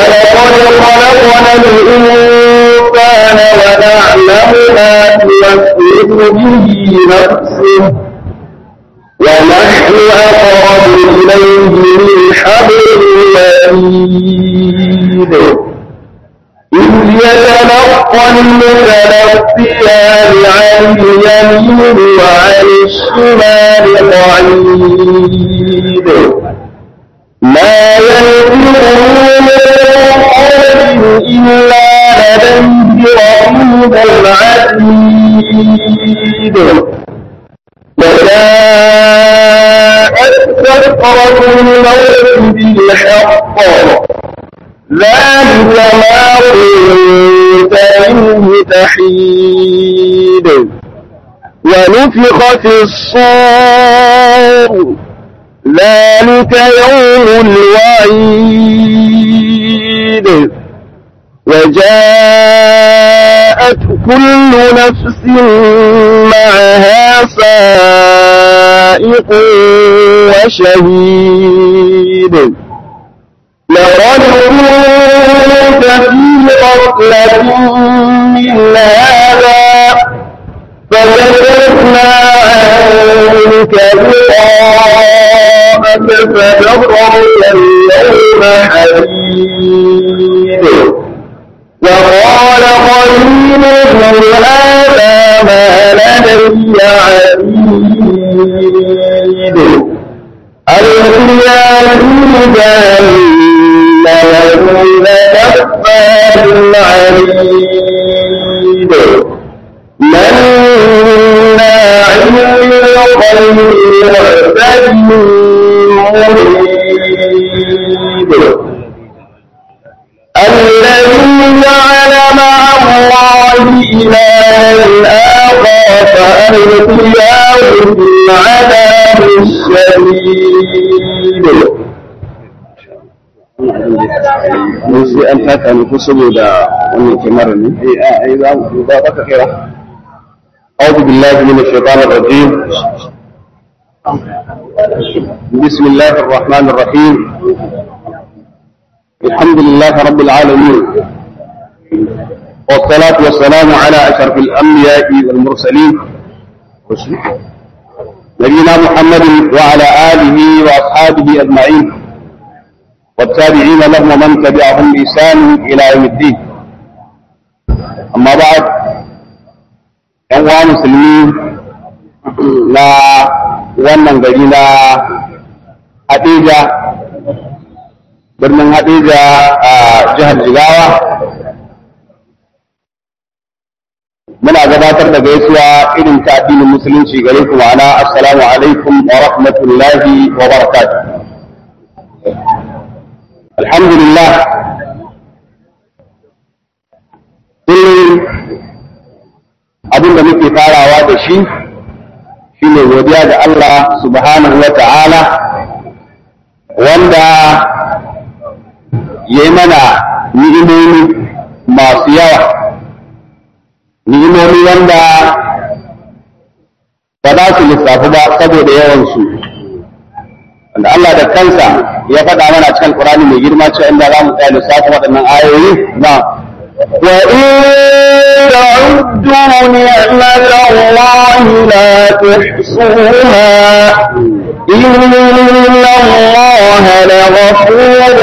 ولقد خلقنا الإنسان ونعلم ما توسوس به نفسه ونحن أقرب إليه من حبل الوريد إذ يتلقى المتلقيان عن اليمين وعن الشمال قعيد ما يلفظ من قول إلا لديه رقيب عتيد وجاءت سكرة الموت بالحق ذلك ما كنت منه تحيد ونفخ في الصور ذلك يوم الوعيد وجاءت كل نفس معها سائق وشهيد لقد كنت في غفلة من هذا فكشفنا عنك لقاءك فبصرك اليوم حديد وقال قرينه هذا ما لدي عتيد ألقيا في جهنم وكل كفار عنيد مناع للخير معتد مريد الذي جعل مع الله إلها آخر فألقياه في العذاب الشديد mun sai an taka ne ko saboda wannan kyamarar ne eh a ai za mu ba ka kira أعوذ بالله من الشيطان الرجيم بسم الله الرحمن الرحيم الحمد لله رب العالمين والصلاة والسلام على أشرف الأنبياء والمرسلين نبينا محمد وعلى آله وأصحابه أجمعين والتابعين لهم ومن تبعهم بإحسان إلى يوم الدين أما بعد ‘yan musulmi na wannan gari na Hadeja, birnin Hadeja a jihar Jigawa. Muna gabatar da gaisuwa irin ta addinin musulunci gare ku ma'ana assalamu alaikum wa rahmatullahi wa barakatuh. Alhamdulillah, abin da muke farawa da shi shi ne godiya da Allah subhanahu wa ta'ala wanda ya yi mana ni'imomi masu yawa ni'imomi wanda ba za su lissafi ba saboda yawansu wanda Allah da kansa ya faɗa mana cikin Qur'ani mai girma cewa inda za mu tsaya lissafin waɗannan ayoyi na وإن تعدوا نعمة الله لا تحصوها إن الله لغفور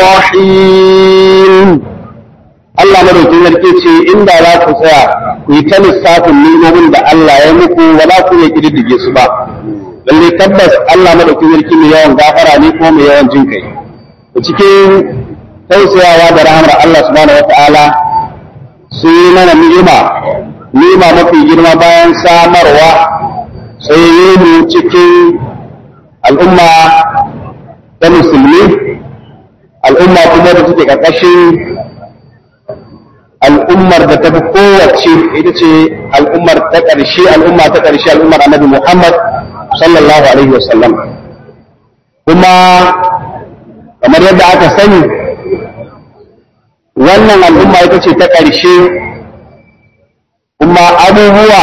رحيم Allah madaukin sarki ce inda za ku tsaya ku yi ta lissafin ni'imomin da Allah ya muku ba za ku iya kididdige su ba lalle tabbas Allah madaukin sarki mai yawan gafara ne ko mai yawan jin kai cikin tausayawa da rahamar Allah subhanahu wata'ala sun yi mana ni'ima ni'ima mafi girma bayan samarwa sai yi mu cikin al'umma ta musulmi al'umma kuma da take ƙarƙashin al'ummar da ta fi kowace ita ce al'ummar ta ƙarshe al'umma ta ƙarshe al'ummar annabi Muhammad sallallahu alaihi wasallam kuma kamar yadda aka sani wannan al'umma ita ce ta ƙarshe kuma abubuwa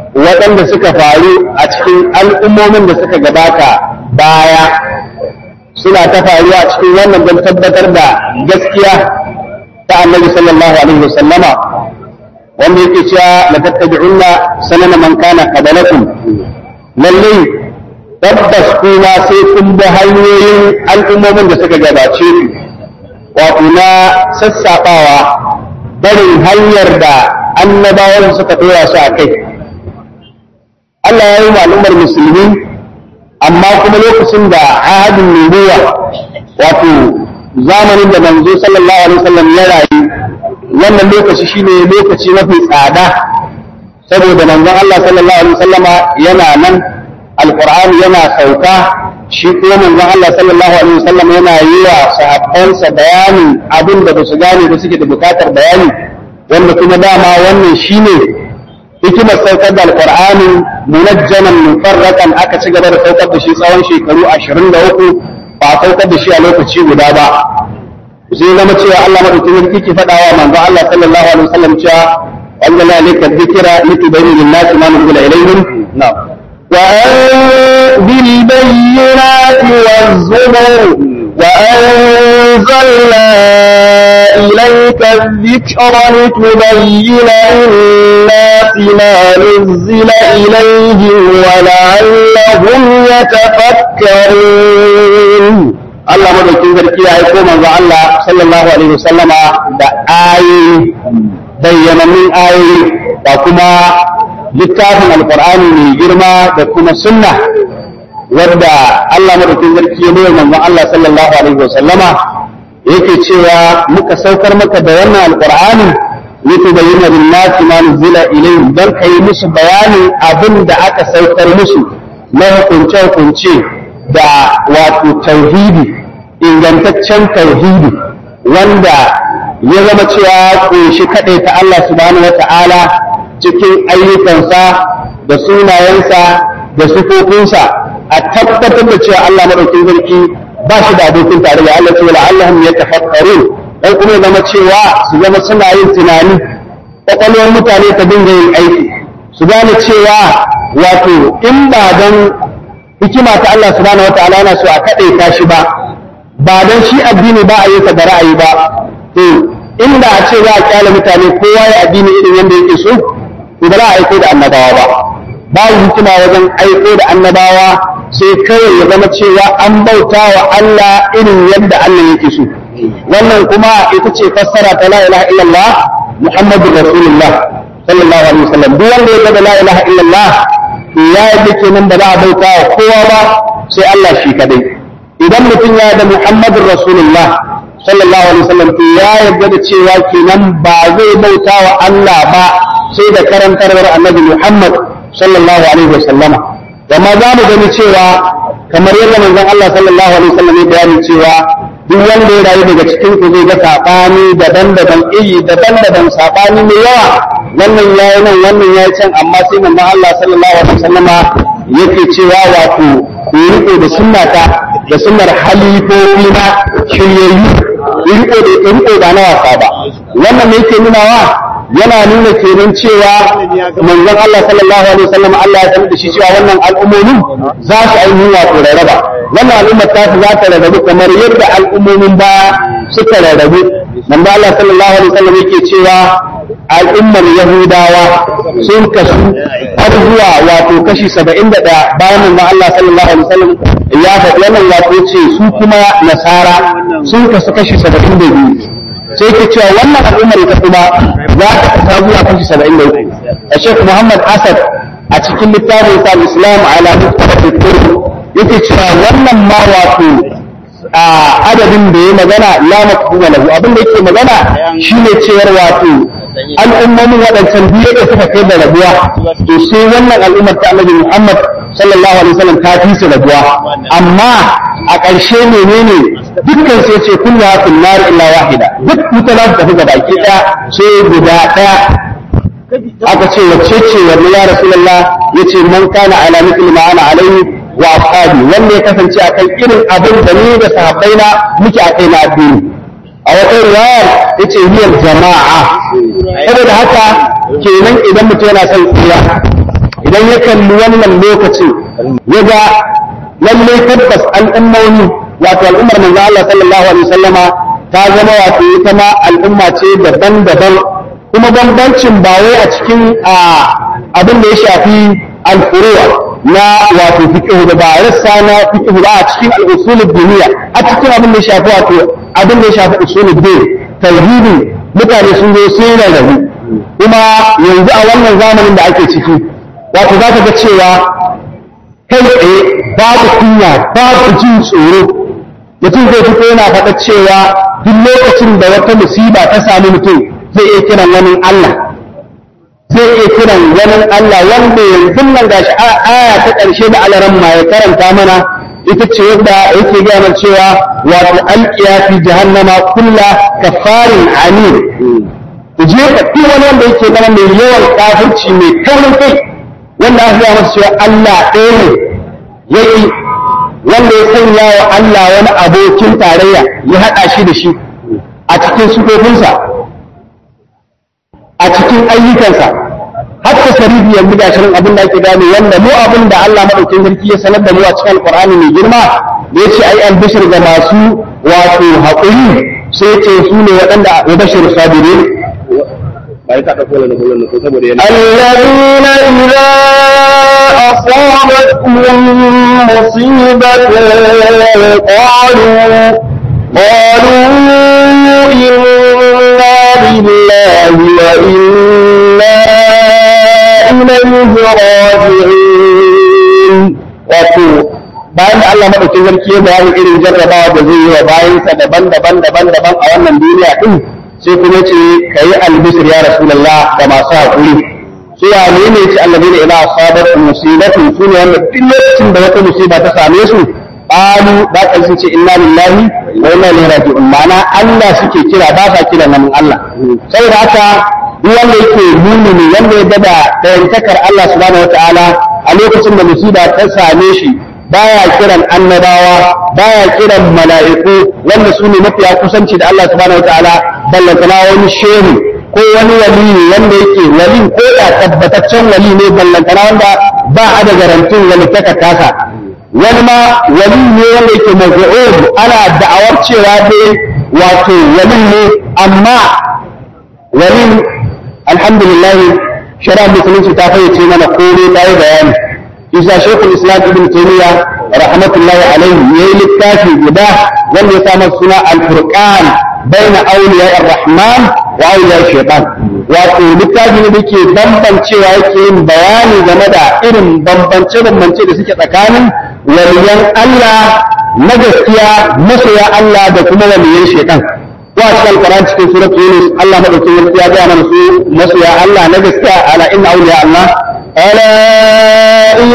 waɗanda suka faru a cikin al'ummomin da suka gabata baya suna ta faruwa a cikin wannan don tabbatar da gaskiya ta annabi sallallahu alaihi wasallama wanda yake cewa la tattabi'unna sanana man kana qablakum lallai tabbas kuma sai kun bi hanyoyin al'ummomin da suka gabace ku wato na sassaɓawa barin hanyar da annabawan suka tura su a kai Allah ya yi wa al'ummar musulmi amma kuma lokacin da ahadin nubuwa wato zamanin da manzo sallallahu alaihi wasallam ya rayu wannan lokaci shine lokaci mafi tsada saboda manzon Allah sallallahu alaihi wasallama yana nan alqur'ani yana sauka shi kuma manzon Allah sallallahu alaihi wasallam yana yi wa sahabbansa bayanin abin da basu gane da suke da bukatar bayani wanda kuma dama wannan shine hikimar saukar da alqur'ani munajjaman mufarraqan aka ci gaba da saukar da shi tsawon shekaru 23 ba a saukar da shi a lokaci guda ba sai zama cewa Allah madaukakin sarki ke faɗawa manzo Allah sallallahu alaihi wasallam cewa anzalna alayka dhikra litubayyana lin-nasi ma nuzila ilayhim na'am بالبينات والزبر وأنزلنا إليك الذكر لتبين للناس ما نزل إليهم ولعلهم يتفكرون Allah madaukin sarki ya aiko manzo Allah sallallahu alaihi wasallama da ayoyi bayyanannun ayoyi da kuma littafin alqur'ani mai girma da kuma sunna wadda Allah madaukin sarki ya nuna manzo Allah sallallahu alaihi wasallama yake cewa muka saukar maka da wannan alqur'ani litubayyana lin-nasi ma nuzila ilayhim dan kai musu bayanin abin da aka saukar musu na hukunce hukunce da wato tauhidi ingantaccen tauhidi wanda ya zama cewa ƙunshi kaɗai ta Allah subhanahu wa ta'ala cikin ayyukansa da sunayensa da sufofinsa a tabbatar da cewa Allah maɗaukin sarki ba shi da abokin tarayya Allah ce wala Allahum ya tafakkaru dan kuma ya zama cewa su zama suna yin tunani kwakwalwar mutane ta dinga yin aiki su gane cewa wato in ba dan hikima ta Allah subhanahu wataala yana so a kaɗe ta shi ba ba dan shi addini ba a yi ta da ra'ayi ba to inda a ce za a kyale mutane kowa ya addini irin yadda yake so to ba za a aiko da annabawa ba babu hikima wajen aiko da annabawa sai kawai ya zama cewa an bauta wa Allah irin yadda Allah yake so wannan kuma ita ce fassara ta la ilaha illallah muhammadur rasulullah sallallahu alaihi wasallam duk wanda ya ga la ilaha illallah ya yadda kenan da za a bauta wa kowa ba sai Allah shi kadai idan mutum ya da Muhammadun Rasulullah sallallahu alaihi wasallam to ya yarda da cewa kenan ba zai bauta wa Allah ba sai da karantarwar Annabi Muhammad sallallahu alaihi wasallam amma za mu gani cewa kamar yadda manzon Allah sallallahu alaihi wasallam ya bayani cewa duk wanda ya rayu daga cikin ku zai ga sabani daban-daban iri daban-daban sabani mai yawa wannan yayi nan wannan yayi can amma sai manzon Allah sallallahu alaihi wasallama yake cewa wato ku riko da sunnata da sunnar halifofi na shiryayyu riko da riko ba na wasa ba wannan ne yake nunawa yana nuna kenan cewa manzon Allah sallallahu alaihi wasallam Allah ya sanar da shi cewa wannan al'ummomin za su ainihin wato rarraba wannan al'ummar ta za ta rarrabu kamar yadda al'ummomin ba suka rarrabu manzon Allah sallallahu alaihi wasallam yake cewa al'ummar Yahudawa sun kasu har zuwa wato kashi saba'in da ɗaya bayan manzon Allah sallallahu alaihi wasallam ya faɗi wannan wato ce su kuma nasara sun kasu kashi saba'in da biyu sai ke cewa wannan al'ummar ita kuma za ta kasa zuwa kashi saba'in da uku a shek muhammad asad a cikin littafin sa islam ala mutafakkur yake cewa wannan ma wato a adadin da ya magana la mafhuma lahu abin da yake magana shine cewar wato al'ummomin waɗancan biyu da suka kai da rabuwa to sai wannan al'ummar ta annabi Muhammad sallallahu alaihi wasallam ta fi su rabuwa amma a ƙarshe menene dukkan sai ce kullu hafin nar illa wahida duk mutane da tafi baki ɗaya sai guda ɗaya aka ce wacce ce wani ya rasulullah yace man kana ala mithli ma ana alaihi wa ashabi wanda ya kasance akan irin abin da ni da sahabbaina muke a kai na addini a wata riwayar yace hiyar jama'a saboda haka kenan idan mutum yana son tsira idan ya kalli wannan lokacin ya ga lalle tabbas al'ummomi wato al'ummar manzo Allah sallallahu alaihi wasallama ta zama wato ita ma al'umma ce daban-daban kuma bambancin ba wai a cikin abin da ya shafi al-furu'a na wato fiqh da ba rassa na fiqh ba a cikin al-usul ad-diniya a cikin abin da ya shafi wato abin da ya shafi usul ad-din tauhidi mutane sun zo sai na rabu kuma yanzu a wannan zamanin da ake ciki wato za ka ga cewa kai tsaye babu kunya babu jin tsoro mutum zai fito yana faɗa cewa duk lokacin da wata musiba ta sami mutum zai iya kiran wani Allah zai iya kiran wani Allah wanda yanzu nan gashi aya ta ƙarshe da alaran ma ya karanta mana ita ce yadda yake gaya mana cewa wato alqiya fi jahannama kulla kafarin amin ku je ka duk wani wanda yake zama mai yawan kafirci mai taurin kai wanda aka gaya masa cewa Allah ɗaya ne yake wanda ya sanya wa Allah wani abokin tarayya ya haɗa shi da shi a cikin sufofinsa a cikin ayyukansa har ta sharifi yanzu ga shirin abin da ake gane wanda mu abin da Allah maɗaukin sarki ya sanar da mu a cikin alƙur'ani mai girma da ya ce ai albishir ga masu wato haƙuri sai ce su ne waɗanda ya bashir sabirin الذين إذا أصابتهم مصيبة قالوا قالوا إنا لله وإنا إليه راجعون wato bayan da Allah madaukin sarki ya bayani irin jarrabawa da zai yi wa bayansa daban-daban daban-daban a wannan duniya din sai kuma ce ka yi albishir ya rasulullah da masu haƙuri su ya ne ne ce allazi da ila asabat musibatu su ne wanda duk lokacin da wata musiba ta same su qalu da kan sun ce inna lillahi wa inna ilaihi raji'un ma'ana Allah suke kira ba sa kira nan Allah saboda haka duk wanda yake mumini wanda ya gada dayantakar Allah subhanahu wataala a lokacin da musiba ta same shi baya kiran annabawa baya kiran mala'iku wanda su ne mafiya kusanci da Allah subhanahu wataala ballantana wani shehu ko wani wali wanda yake wali ko da tabbataccen wali ne ballantana wanda ba a da garantin wani taka tasa wani ma wali ne wanda yake mazu'ud ana da'awar cewa dai wato wali ne amma wali alhamdulillah shari'ar musulunci ta fayyace mana komai ta yi bayani isa shekul islam ibn taymiya rahmatullahi alaihi yayi littafi guda wanda ya samu suna al-furqan baina awliya ar-rahman wa awliya shaytan wato littafi ne dake bambancewa yake yin bayani game da irin bambance bambance da suke tsakanin waliyan Allah na gaskiya masoya Allah da kuma waliyan shaytan wa cikin alquran cikin surat yunus Allah madaukakin ya ga mana su masoya Allah na gaskiya ala inna awliya Allah ألا إن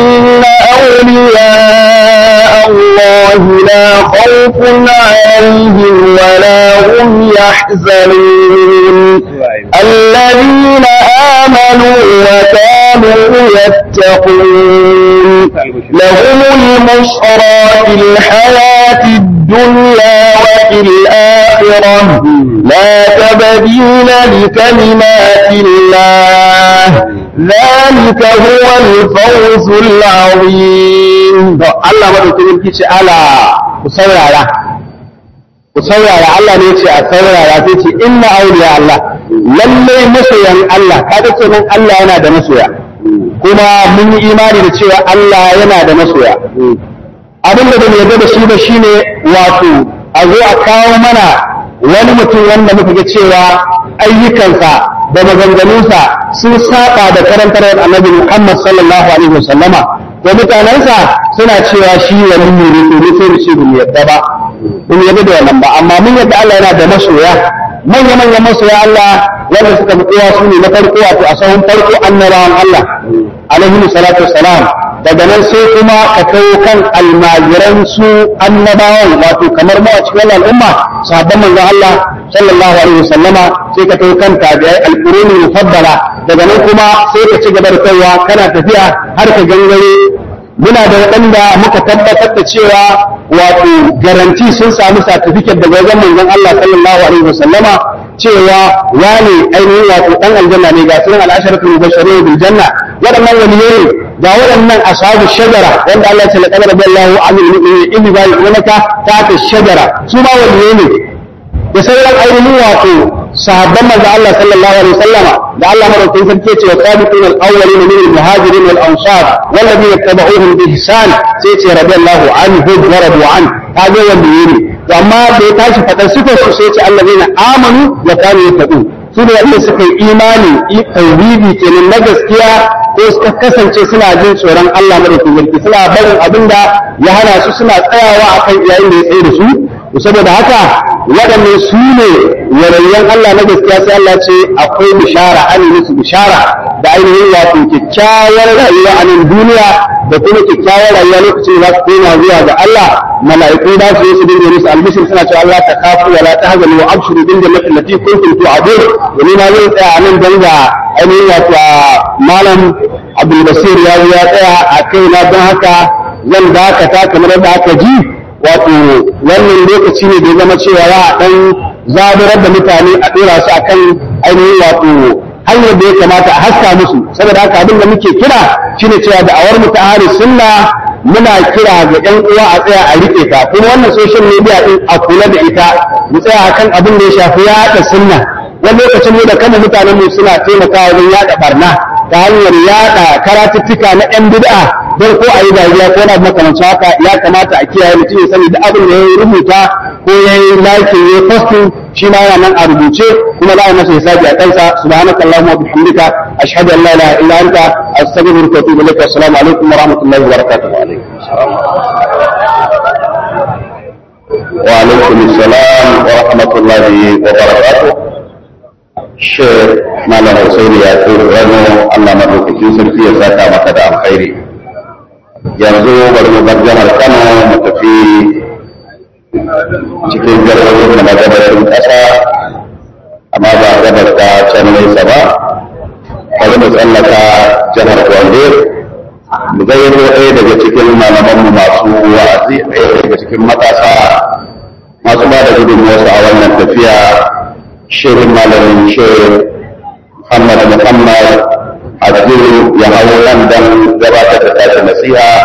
أولياء الله لا خوف عليهم ولا هم يحزنون الذين آمنوا وكانوا يتقون لهم البشرى في الحياة الدنيا وفي الآخرة لا تبديل لكلمات الله ذلك هو الفوز العظيم Allah madaukakin sarki ce ala ku saurara ku saurara Allah ne ce a saurara sai ce inna awliya Allah lalle masoyan Allah kaga kenan Allah yana da masoya kuma mun yi imani da cewa Allah yana da masoya abin da bai yarda da shi ba shine wato a zo a kawo mana wani mutum wanda muka ga cewa ayyukansa da maganganunsa sun saba da karantarwar annabi Muhammad sallallahu alaihi wasallama da mutanensa suna cewa shi wani ne ne to ne sai mu ce mu yadda ba mun yadda da wannan ba amma mun yadda Allah yana da masoya manya manyan masoya Allah wanda suka fi kowa su ne na farko wato a sahun farko annabawan Allah alaihi salatu wassalam daga nan sai kuma ka kai kan almajiran su annabawan wato kamar mu a cikin al'umma sahabban manzon Allah sallallahu alaihi wasallama sai ka kai kan tabi'ai alquruni mufaddala daga nan kuma sai ka ci gaba da kaiwa kana tafiya har ka gangare muna da waɗanda muka tabbatar da cewa wato garanti sun samu certificate daga wajen manzon Allah sallallahu alaihi wasallama cewa wani ainihin wato dan aljanna ne ga sunan al'asharatul mubashirin bil janna waɗannan waliyai ga waɗannan ashabu shajara wanda Allah ya ce laqad radiyallahu anil mu'minina idh yubayyi'unaka tahta shajara su ma waliyai ne da sauran ainihin wato sahabban manzo Allah sallallahu alaihi wasallama da Allah madaukakin sarki ya ce wa sabiquna al-awwalin min al-muhajirin wal ansar wal ladina tabauhum bi ihsan sai ce radiyallahu anhu wa radu an kaga wanda yake to amma da ya tashi fadar sifar su sai ce allazina amanu wa kanu yattaqun su ne wanda suka yi imani tauhidi kenan na gaskiya ko suka kasance suna jin tsoron Allah madaukakin sarki suna barin abinda ya hana su suna tsayawa akan yayin da ya tsaye da su saboda haka waɗannan su ne yarayyan Allah na gaskiya sai Allah ce akwai bishara an yi musu bishara da ainihin wato kyakkyawar rayuwa a nan duniya da kuma kyakkyawar rayuwa lokacin da za su koma zuwa ga Allah mala'iku za su yi su dinga musu albishir suna cewa Allah ta kafu wala ta hazanu wa abshiru bin jannati allati kuntum tu'adun domin na zai tsaya a nan don ga ainihin wato malam Abdul Basir ya zo ya tsaya a kaina don haka zan dakata kamar da aka ji wato wannan lokaci ne da ya zama cewa ya dan zaburar da mutane a dora su akan ainihin wato hanyar da ya kamata a haska musu saboda haka abin da muke kira shine cewa da awar mu ta ahli sunna muna kira ga ƴan uwa a tsaya a rike ta kuma wannan social media din a kula da ita mu tsaya akan abin da ya shafi yaɗa sunna wani lokacin mu da kama mutanen mu suna taimakawa wajen yaɗa barna ta hanyar yaɗa karatuttuka na ƴan bid'a don ko a yi dariya ko na makamancin haka ya kamata a kiyaye mutum ya sani da abin da ya rubuta ko ya yi like ya yi posting shi ma yana nan a rubuce kuma za a masa hisabi a kansa subhanaka allahumma wa bihamdika ashhadu an la ilaha illa anta astaghfiruka wa atubu ilaik assalamu alaikum wa rahmatullahi wa barakatuh wa alaikum assalam wa rahmatullahi wa barakatuh Sheikh Malam Hussein ya tsoro rano Allah madaukakin sarki ya saka maka da alkhairi yanzu bari mu bar jihar Kano mu tafi cikin jihohin da na gabashin ƙasa amma ba gabas ta can nesa ba bari mu tsallaka jihar Gombe mu gayyato ɗaya daga cikin malamanmu masu wa'azi ɗaya daga cikin matasa masu ba da gudunmuwarsu a wannan tafiya shirin malamin shirin Muhammad Muhammad Abdul ya hau nan don gabatar da tashi nasiha